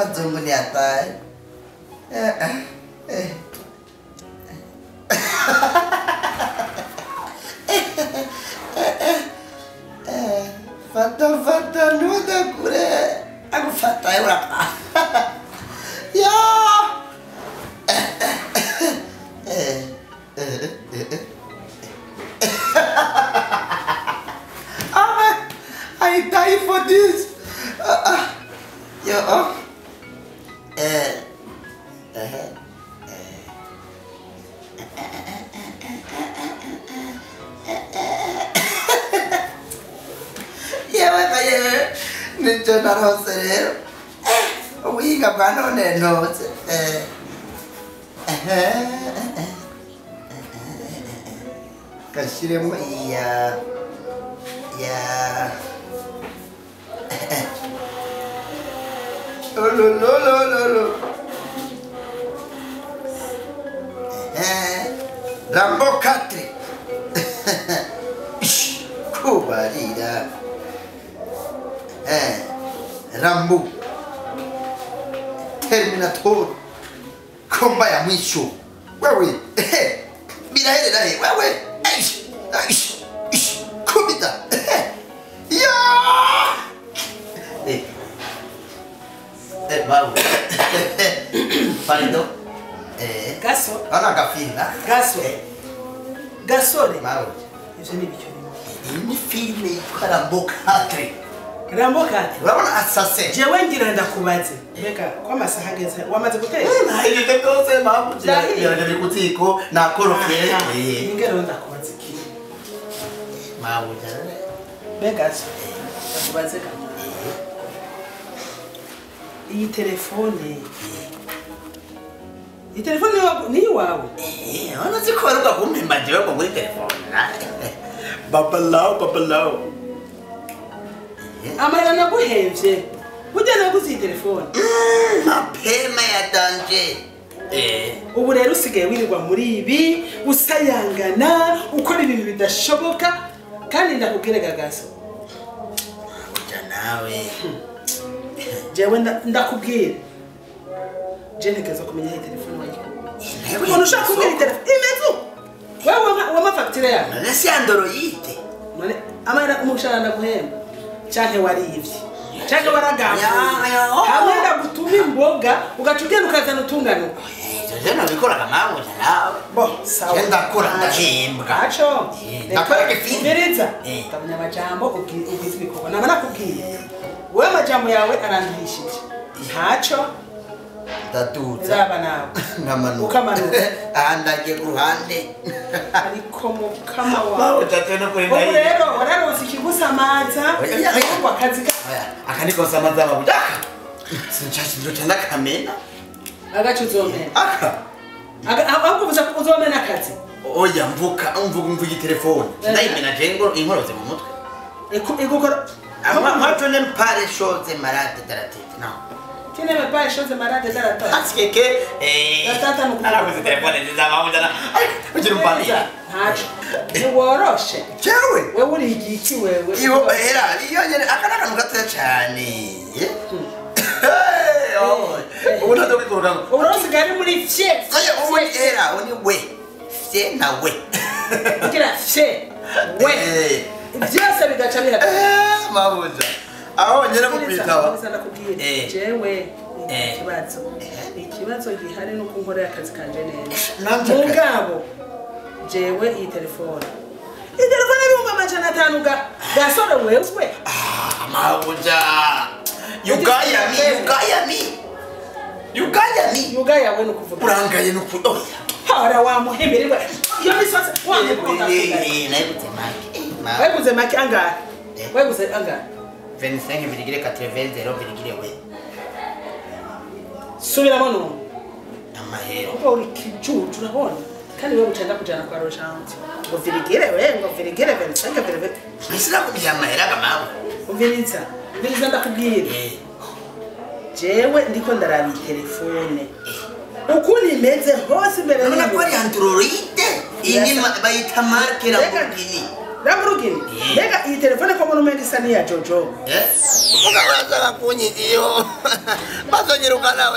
wazungu ni hatari Eh, eh, eh. Eh, fata fata ntude kure agufata urapa ya Eh, eh, eh, eh. Ah, I die for this. Uh, uh, yo, oh. Eh, eh, yewe ka yewe nicyo narose rero Eh, ubuhinga bwa none ntose Eh, eh, eh, eh, gashyiremo iya ya olololololo rambo katre Ish, kubarira Eh, rambo terminator komba ya mwisho wewe ehe, biraherera he wewe Aish, aish, ish, kubita ehe. ya Eh. Eh, babu. Pardon. Eh. gaso Ana gafilma. gaso Eh, gasore babu. ivyo ni ibicyo Iyi ni filime yitwa Rambo 4. rambo kati Urabona assassin. jewe ngira ndakubaze mbega ko amasaha ageze wamaze guteka Nahirije kose babu. Nahirije. Yaraje kutiko na korofye. Aha, Eh. ingero ndakubaze iki Babu jana. mbega so ndakubaze kati iyi telefone iyi telefone ni- ni iwawe Eh, ona zikoruka kumpemba jewe ko muri telefone. Babalao babalao. amarira naguhevye burya naguze iyi telefone Mapema ya danje. Eh. ubu rero usigaye wirirwa muri ibi usayangana ukora ibintu bidashoboka kandi ndakubwire gagaso Kuja nawe. jewe nda- ndakubwira je ntegereza kumenya iyi telefone wayikuye umuntu ushaka kubwira iyi telefone imezu wewe wama- wama fagitire yawe None si android. none amahera umushahara ndaguhemba canke warivye canke waragambuye Ya, ya, oh. hamwe ndagutuma imboga ugaca ugenda ukazana utunganuka Ivyo nabikoraga mawe nawe. bo sawa Je ndakora Ntaco. ndahembwa. ntaco Eh, Reka ndakora igifini. umviriza Eh. utamenya amajambo ubwi- ubwiza ibikorwa naba nakubwiye wewe amajambo yawe aranduhishije ntaco Ndaduza. raba nawe Nkamanuka. Ukamanuka. Aha ndagiye ku ruhande. ariko mukama wawe Mawe tate no kuri ubu ndayi. rero wararonse ikigusamaza Oya, oya, oya. ngo akazi ka Aya, aka niko samaza babu. Aka. Sinchachi ndo chanda kamena. agace uzomena Aka. Aga- ahubwo uvuze ko uzomena akazi Oya mvuka mvuga mvuga telefone. Eh. Ndayimena jengo inkoroze mu mutwe. Iku- igukora Ama macho ne mpare shoze marate taratibu. No. kine mepaye shoze marade darata Asikeke eh. Gatata nukuvuga. Arabuze telefone ziza babu jana. Ay, ugira umpani. ntaco ntiworoshe Jewe. wewe uri igiki wewe iyo era iyo nyene aka ni akantu gatoya cyane Hey, oh. ubu ntabwo bikora ngo ubu rero usigaye ari muri fye oya ubu ni era ubu ni we fye na we ugira fye we Eh. byose bigaca bihagaze Eh, mabuja aho nyene mu kwitaba Nkomeza ndakubwira Eh. jewe ni Eh. ikibazo ikibazo gihari nuko nkorera akazi kanje neza Nanje mu akazi. ngabo jewe iyi telefone iyi telefone y'ibihumbi amajana atanu ga gasore wewe Ah, mabuja you gaya me you gaya me you gaya me yuga yawe ni ukuvuga urangaye no ku oya hora wamuhemererwa iyo misose wamuhemererwa nayibutse make ma weguze make angahe Eh. weguze angahe 25 virgule 80 0 virgule we subiramo none amahero kuko uri kijuju urabona kandi wewe ucenda kujana kwa roshanti ngo virigire we ngo virigire verisenga virigire Nisira kumenya amahera kamawe umviriza umviriza ndakubwira eh jewe ndiko ndaraba iyi telefone ukuntu imeze hose imbere Urabona ko n'inyuma. ari android iyi ni ma- bayita marke Reka- Lamborghini ramurugini mbega iyi telefone ko muri umenga isa n'iya jojo Eh? Uvuga urashaka kunyigiyo bazonyiruka nawe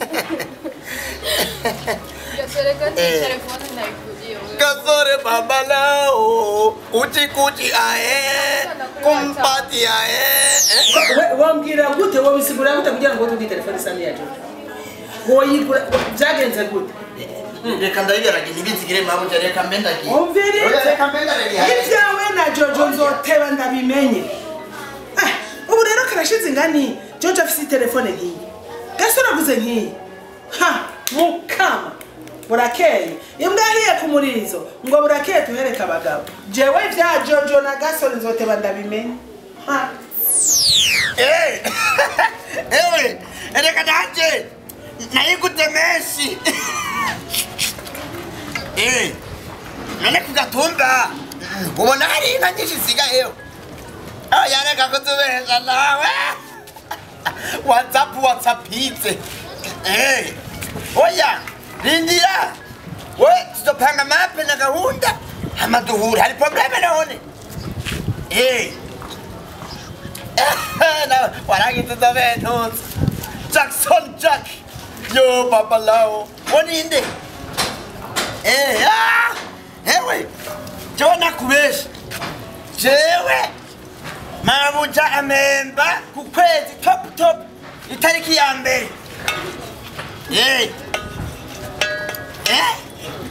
Gasereka ni Eh. telefone naikulia wewe. Kasore baba lao kuchi kuchi ae kumpati ae eh? We- wambwira gute wobisigura gute kugira ngo tuge telefone isa n'iya jojo woyigura byagenze gute reka ndabigarage ntibinzigire mpamvu reka mbendagiye umvirize reka mbendagiye ibyawe na jojo nzoteba ndabimenye Ah, ubu rero karashize ingani jojo afise telefone nk'iyi gasore aguze nk'iyi ha mukama burakeye imbwa yahiye ku murizo ngo burakeye tuhereke abagabo jewe vya jojo na gasore nzoteba ndabimenye ha Eh, ewe reka nanje nayigute menshi Eh, none ku gatumba ubona hari inka nyinshi zisigayeho oya reka kutubesha nawe whatsapp whatsappitse Eh, oya rindira we tuzopanga mape na gahunda amaduhura hari probleme none Eh, na warangiza zaventuza jackson jack yo babalao woninde Eh, ah, ewe jewe nakubesha jewe mabuja amemba ku kwezi top top itariki ya mbere Eh. Eh?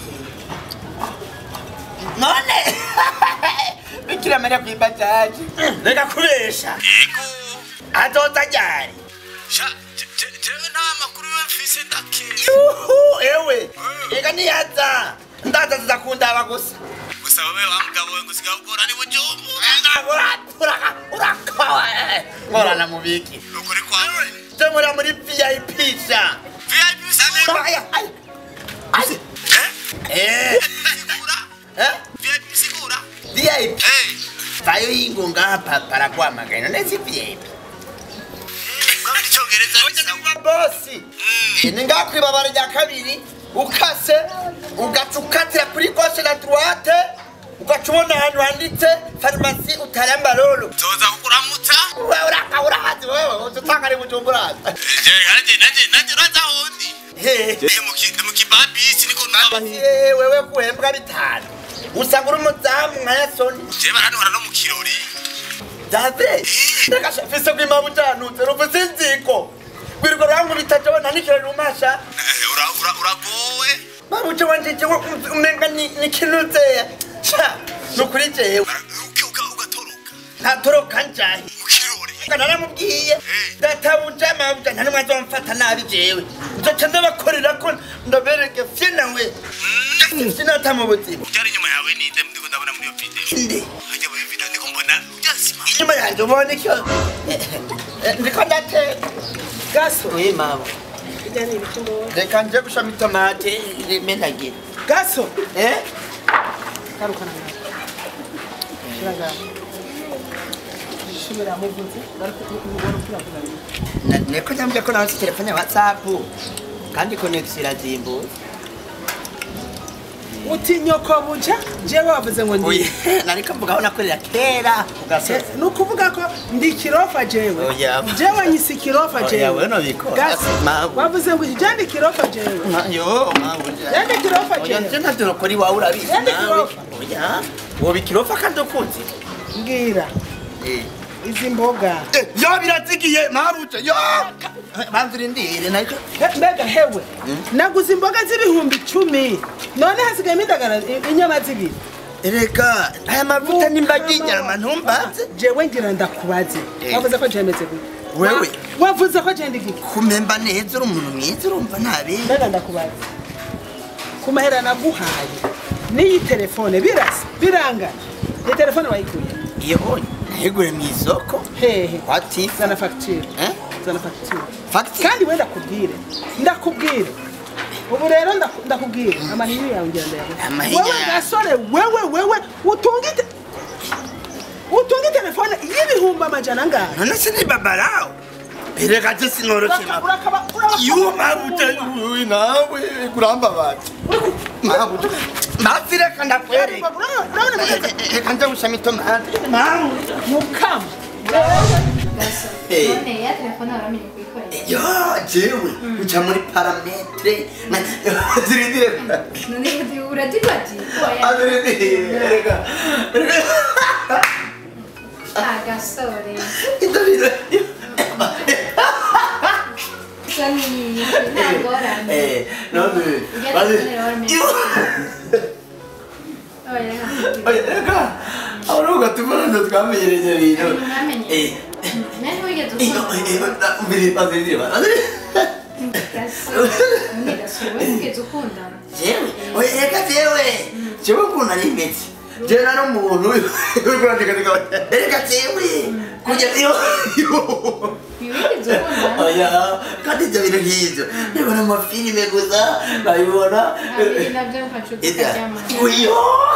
none bikira mariya kwibajaji reka kubesha azoza ryari jewe nta makuru yo mfise ndake yuhu ewe reka niyaza ndaza zizakundaba gusa gusa wowe wa mugabo we ngusiga ukora ni bujumbu urakawa ngorana mubiki ukuri kwawe temura muri vip sha vip usabura Aya, aya, aya. Eh, sigura eh, vip sigura vip eh vayo yingunga hapa parakwamagana nezi vip kwa icyongereza bisaba bosi ni ngaho ku ibabara rya kabiri ukase ugaca ukatira kuri goshe na droite ugaca ubona ahantu handitse farumasi utaramba roro toza kukuramutsa wewe uraka urahazi wewe ututanga ari bujumbura je nanje nanje nanje uraza hondi Hehe. je muki muki babisi niko naba Eh, wewe kuhembwa bitanu usanga uri umuzamu nka yasoni je baranora no mu kirori dave ndakashafise kwima bujanutse rufise inziko gwiriko rwangu ritajewe nanikira rumasha Eh, ura ura uragowe babuce wanje jewe umenga ni- nikinuzeya sha nukuri jewe Bara- uke uka ugatoroka ntatoroka njahe mu kirori naramubwiye databuja mabuja nta numwe azomfata nabi jewe nzoca ndabakorera ko ndabereke fye nawe sinata mu buzima ujari inyuma yawe ninde ndiko ndabona muri iyo video nde ajya muri video ndiko mbona ujasima inyuma yanjye ubona icyo ndiko ndateka gaso uyi mama ijya ni ibiki mbonye reka nje gushama itomate rimenagire gaso eh garukana nawe shira ngaho shibira muvuze bari kuvuga niko nyambye ko nawe telefone ya whatsapp kandi connection irazimbuye uti nyoko buja jewe wavuze ngo ndi oya nariko mvuga aho nakorera kera ugasoza ni ukuvuga ko ndi kirofa jewe Oya. jewe nyisi kirofa Oya, jewe we nobikora. Gasi, Mabu. wavuze ngo jandi kirofa jewe yo mabuja jandi kirofa oya jewe nje ntavyo kuri wawe urabizi Yandi nawe kirofa. oya woba ikirofa kandi ukuzi mbwira izi mboga yo birazigiye mabuja yo banzira indire nariko He- mbega hewe naguze imboga z'ibihumbi icumi none hasigayemo indagara i- inyama zibiri erega aya mavuta nimbaga inyama ntumbaze jewe ngira ndakubaze Eh. wavuze ko jemeze gute Wewe. Wa- wavuze ko jenda igiki kumemba neza uri umuntu mwiza urumva ntabi mbega ndakubaze ku mahera naguhaye n'iyi telefone birasa birangana iyi telefone wayikuye iyo nayigure mu isoko hehe kwa tifa zana fagitire Eh? zana fagitire fagitire kandi we ndakubwire ndakubwire ubu rero ndaku- ndakubwire amahinyu yawe ngira ndayaguha Amahinyu wewe yawe. gasore wewe wewe utungite utunge telefone y'ibihumbi amajana angahe none se ni babarawo reka je sinoroke Uraka- urakaba uraba iyo mabuta uyu nawe kuramba bati mabuta basi reka ndakwereka urabona bigeze reka nje gushama itomati mukama Eh. none ya telefone waramenye kuyikorera yo jewe uca muri parametre zirindire none uradibati azirindire reka agasore ibyo bintu gusa ni ntagorane eh none Ujya bazi telefone waramenye yo oya oya reka ahora ugatuma ndo twamenyereje ibintu mwamenye eh nani wigeze iyo ukunda mbere bazirindire bazirindire gasore none gasore we wigeze ukundana jewe oya reka jewe jewe ukuntu ari imeze jewe nari umuntu uri kurandika reka jewe kujya iyo wigeze ukundana oya kandi ibyo bintu nk'ibyo ndabona amafilime gusa nkabibona hari nabyo mfashe ukaryamana iyo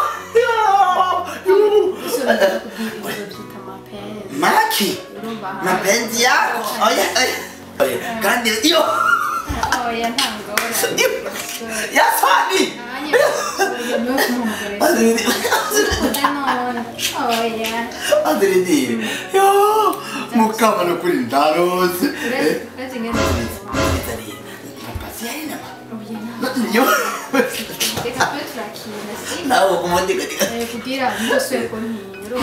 usubira kubwira ibyo byita amapenzi maki urumva mapenzi yako oya oya oya kandi iyo oya ntangorane gasore yasani azirindire yo mukama no kuri ndarose mapasi yainama yo nawe kumondikatika kugira ndoswe ko ntiro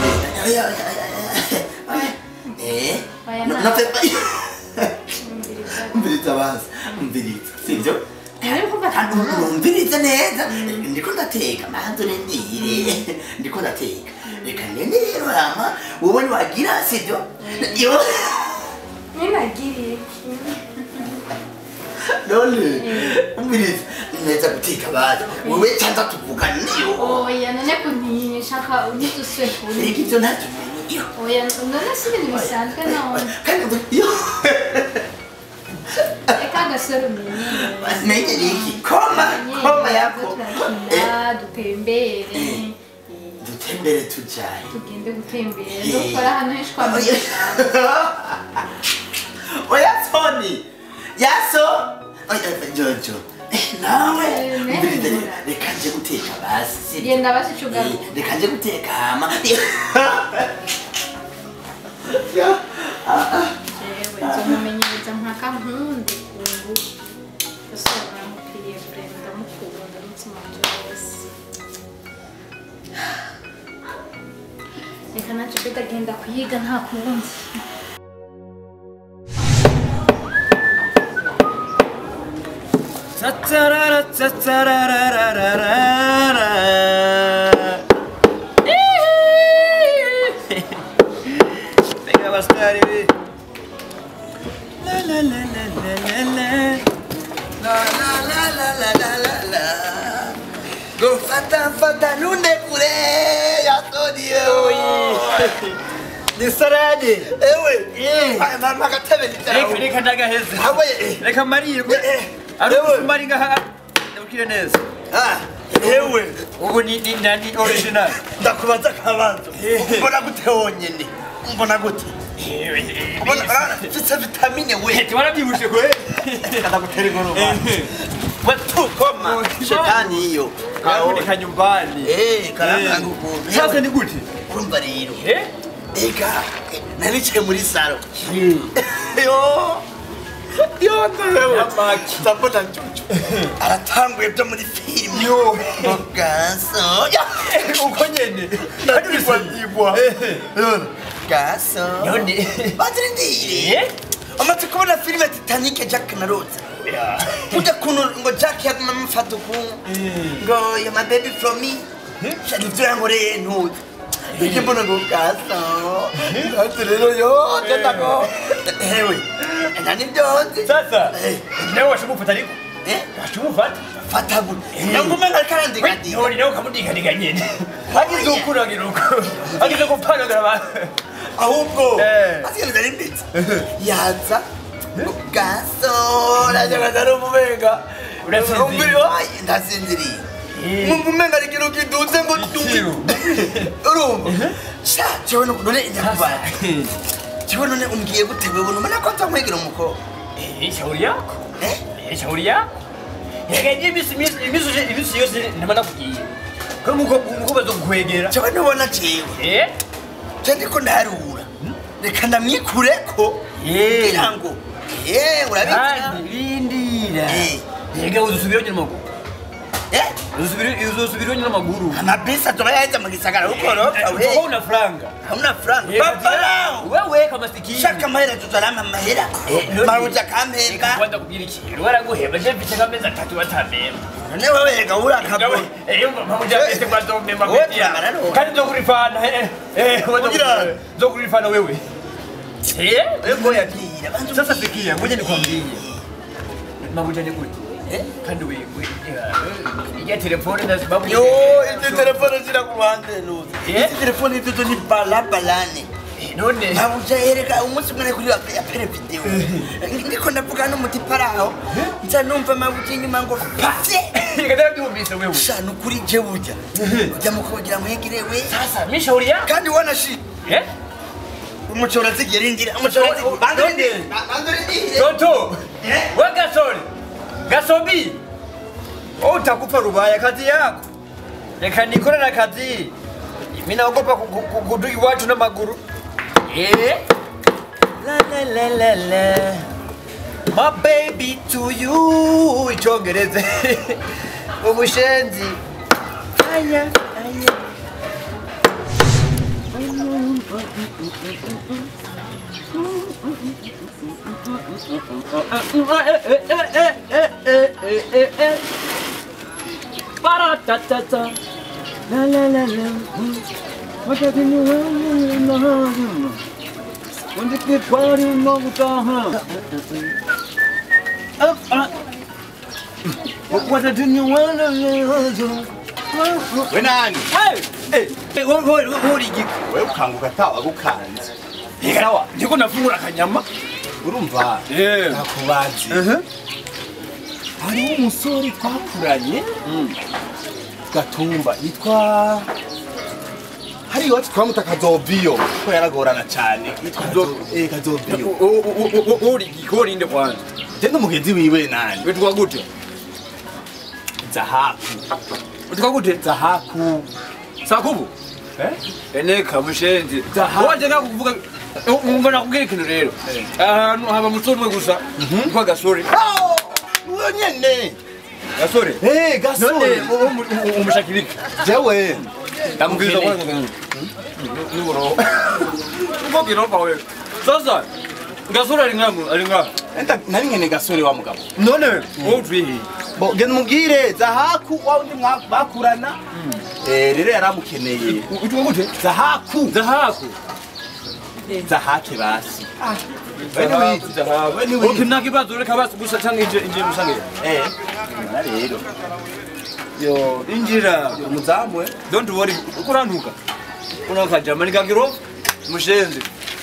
Eh, no, no te Umviriza bazi, umviriza, sivyo? Umviriza neza, ndiko ndateka, manzu nendire, ndiko ndateka. Reka ngende rero hama, wowe ntiwagira sivyo? Yo, ninagiriye none, umviriza, neza guteka bazi, wowe canza tuvugane yo. oya none kuntishaka ntiduswe kuri Reka ivyo ntatumenye, yo. oya none si ibintu bisanzwe none Kandi ngo- yo. reka agasore umenye Menye niki, koma, koma yako. Eh, turakina dutembere dutembere tujaye. tugende gutembera dukora hano henshi kwa Oya. muganga Oya Tony. Yaso. Oya Jojo. Nawe. Eh, ne. Mbere reka nje guteka basi. genda basi Eh, cugaruka Reka nje guteka hama. jewe nzomumenyereza mpaka nkunde kungu gasore baramukiriye vrema ndamukunda umutima wanje wose reka naco bedagenda kuyiga nta kundi Tatarara, tatararararara. Venga, bastardi. La la la la la la la. La la la la la la la la. Go fata fata nunde kure ya Tony. Ni sarade. Ewe. Ay mama katebe Reka nitara. reka ndagaheza. Hawe. Reka marire. Eh, Ari ewe. kumari ngaha. Ndabukire neza. Ah. Ewe. Ubu ni ni nani original. ndakubaza akabanza mbona gute wonyene mbona gute mbona urabona mfise vitamine we Twarabyibushe kwe. ndagutera ingoroma watukoma shetani iyo Karaboneka nyumbani. Eh, karanga ukuntu Sasa ni gute? urumva rero Eh? ega naricaye muri saro yo yo ndewe Amaki. ndabona njuju aratanguye byo muri filime Yo. gaso Uko nyene. ndakwigwa yigwa Eh. gaso None. bazirindire Eh? amaze kubona filime titanic jack na rose ujya kuntu ngo jack yaguma amufata ukuntu ngo ya my baby from me shani ibyo yankoreye ntuzi Ije mbona ngo gaso gaso rero yo jatago ewe nani byose Sasa. Eh. Nawe washimufata ariko. eh Washimufata. fata gute nanguma nkarikarandika ndi None nawe ukamudikadiga nyene. Agize ukuragira uko. Agize gupfanagira abantu. ahubwo Eh. asigaye ari ndetse yaza gaso najyaga ari umubenga Urasinziriye. umbiri wayi ndasinziriye Eh. mumva umenga ari ikintu kiduze ngo Ikiru. urumva sha jewe none nyakubara kiwe none umbwiye gute wewe numana ko nzamwegera umukobwa Eh, shauri yako. Eh? Eh, shauri yako. Yagaje imisi imisi imisi imisi yose ndimana kugiye. Ko muko muko bazokwegera. jewe ntubona jewe Eh? je ndiko ndarura reka ndamwikureko Eh. kugira ngo eh urabizi Kandi bindira. Eh. Yega uzusubira nyuma ko. eh Uzusubira uzusubira nyuma maguru. amabisi atoba yaheze mu gisagara ukoroka we Uko una franga. hauna franga Eh, papa lao Wewe kama sikini. shaka amahera tuzarama amahera none- maruja kampemba Kwanza kugira ikintu waraguheba je mfite kameza atatu batamema. none wewe reka urakabo Eh, yumva mpamuja mfite kwa zomema Wowe media. turangana n'uwo. Kandi nzokurifana eh eh Kugira- nzokurifana wewe. Eh? wewe yabwira bantu Sasa sikia, ngoja nikwambie. Mabuja ni kuti. Eh? Kandi wewe ya telefone na sababu yo izi telefone zira ku ruhande nuzi Eh? izi telefone izi ni balabalane Eh, none mabuja yereka umunsi umwe kuri ya pere video ndiko ndavuga n'umutipara aho nza numva mabuja inyuma ngo pafye Nikataka kuumbisa wewe. shanu kuri je buja ujya mukogira mwegire we Sasa mimi shauri yako. kandi wana shi Eh? umuchora zigirindira umuchora None- bandurindire none- bandurindire Toto. Eh? We gasori. Gasobi. Wewe utakufa rubaya kazi yako. Reka nikorera kazi. Mimi naogopa ku- ku- ku- kudui watu na maguru. Eh? La la la la la. My baby to you. Ichongereze. Umushenzi. Aya, aya. Ba-da-da-da-da. La la la la. What are you doing? When the kid party no huh? What are you doing? we nani Hey, hey, what what what you? wewe ukanguka tawa gukanze sawa Ndiko nafungura akanyama. urumva Yeah. nakubazi hariho umusore twakuranye gatumba yitwa hari iwacu twamuta kazoviyo ko yaragorana cyane yitwa Kazo- eh, kazoviyo Uri gikori inde kwanza. je n'umugenzi wiwe nani Wetwa gute? zahabu Wetwa gute? zahabu Sakubu. eh Ene kamushenzi. Zahabu. Waje nakuvuga umva nakubwira ikintu rero. Ahantu haba musore umwe gusa. Kwa gasore. uwo nyene Gasore. eh None gasore umushakirika. jewe Ndamubwira ndamukeneye kwanza. Niboro. Uko kiropa wewe. Sasa gasore ari ngamu, ari ngamu. Enda- nari nkene gasore wa mugabo None wowe utwihi. Bo, genda umubwire zahaku wa undi mwa- bakurana Eh, rero yaramukeneye Witwa gute? zahaku Zahaku. zahake basi Zahaku, zahaku. We ni wizi. Okay, nta kibazo reka basi gusa cyangwa inje inje musange. Eh, na rero Yo, injira. umuzamu we Don't worry, ukurantuka. Una kajama ni kagiro mushenzi.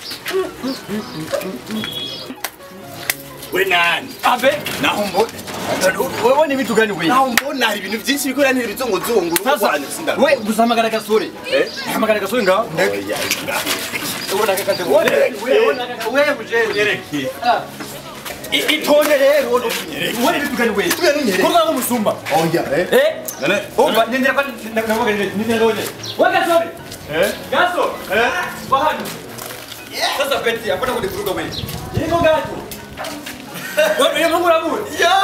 we nani Abe, naho mbona wewe ni vitu gani wewe? naho mbona hari ibintu byinshi bikorera n'ibizunguzungu Sasa wewe gusamagara gasore. Eh? Hamagara gasore nga. Ubona kakaje. Wewe wewe wewe mushenzi. Ah. I- Itonde rero. Wewe ni vitu gani wewe? Tunyereke. Kuruka ngo musumba. oya eh Eh? none Umva nindira kwa navuga nini nindira ngoje. Wewe gasore. eh Gaso. Eh? Bahani. Sasa peti hapana kunivuruga wewe. Niko gato. Wewe ni Mungu rabu.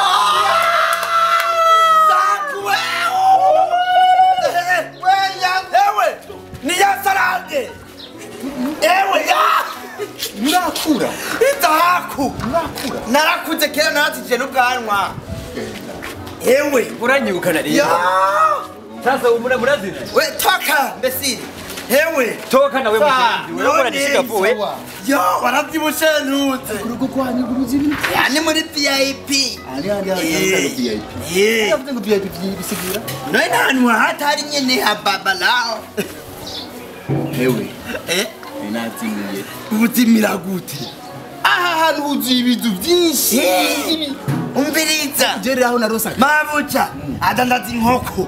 ewe ni ya sarade ewe ya murakura idahaku narakuze kera naratije n'ubwanwa ewe Uranyirukana ya rero. Sasa umura murazina. we toka mbesiri ewe Toka nawe Sa, mushenzi. Wewe none, unanishika vuwe. yo warabyibushe ntuze urugo rwanyu ruzi ibintu ya ni muri vip ari handi hari VIP Eh, yavuze ngo VIP bisigira noye n'ahantu hatari nyene hababalao ewe Eh, ninazimiye ubuzimira gute aha hantu huzuye ibintu byinshi umviriza jere aho narosa mabuja adandaza inkoko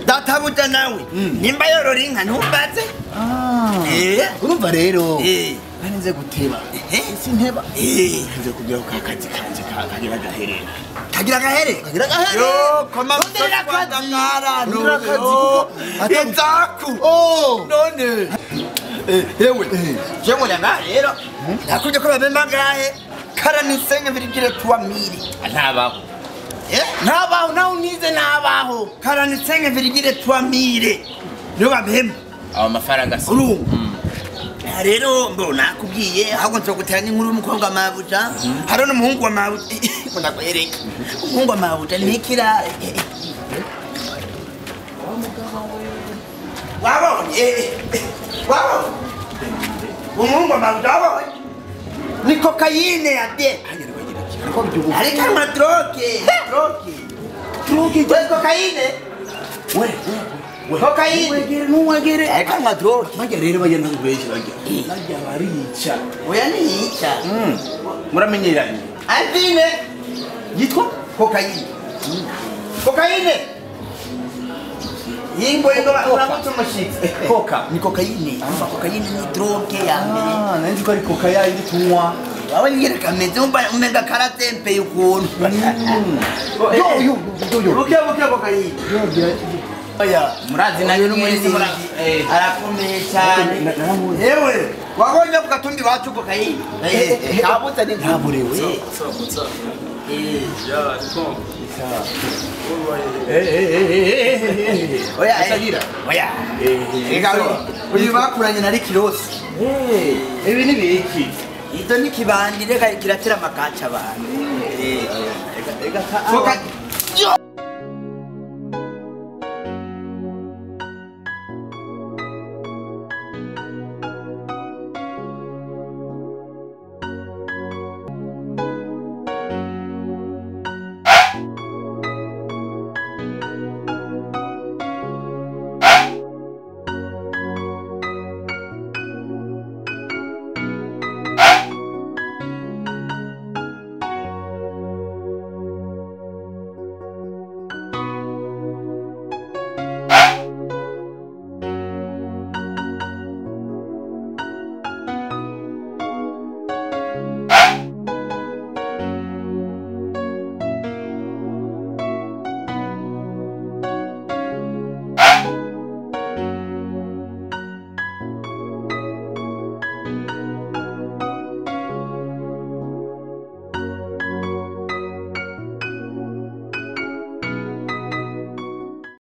databuja nawe nimba yorora inka ntumbaze Eh, urumva rero Eh. kandi nze guteba isi nteba nze kugira ko akazi kanje ka- kagira agaherera kagira agahere kagira agahere yo koma Rondera akazi. ndangara Rondera akazi kuko atari- inzaku oh none yewe jewe nyanga rero nakuje ko babemba ngahe karanisenga virigire tuwa miri ntabaho eh ntabaho nawe unize ntabaho karanisenga virigire tuwa mire niyo babemba aba mafaranga si urumva Aha rero mbo nakubwiye ahubwo nzogutera n'inkuru y'umukobwa wa mabuja hari n'umuhungu wa mabuja ngo ndakwereka umuhungu wa mabuja ni ikirare wabonye wabonye umuhungu wa mabuja wabonye ni kokayine ya de ariko anywa droge droge droge we kokayine we we kokayine wegere nuwegere ariko anywa droge bajya rero bagenda kubeshya bajya bajya barica oya niyica muramenyeranye Alvine yitwa kokayine kokayine yimbo yego uramutse umushitsi Koka. ni kokayine umva kokayine ni droge ya mbere Ah, nanzi ko ari koka yayindi tunywa waba nyine kameze umva umenga karatempeye ukuntu yo yo yo yo buke buke kokayine oya murazi nayo n'umurinzi mura eh arakomeye cyane Na- naramuzi. yewe wabonye ku gatumbi iwacu kokayine kabuze ni ntaburewe oya Atagira. oya Ega uyu bakuranye na Rikirosi ibi ni biki Izo ni kibandi reka kiratera amakaca abantu. ega Koka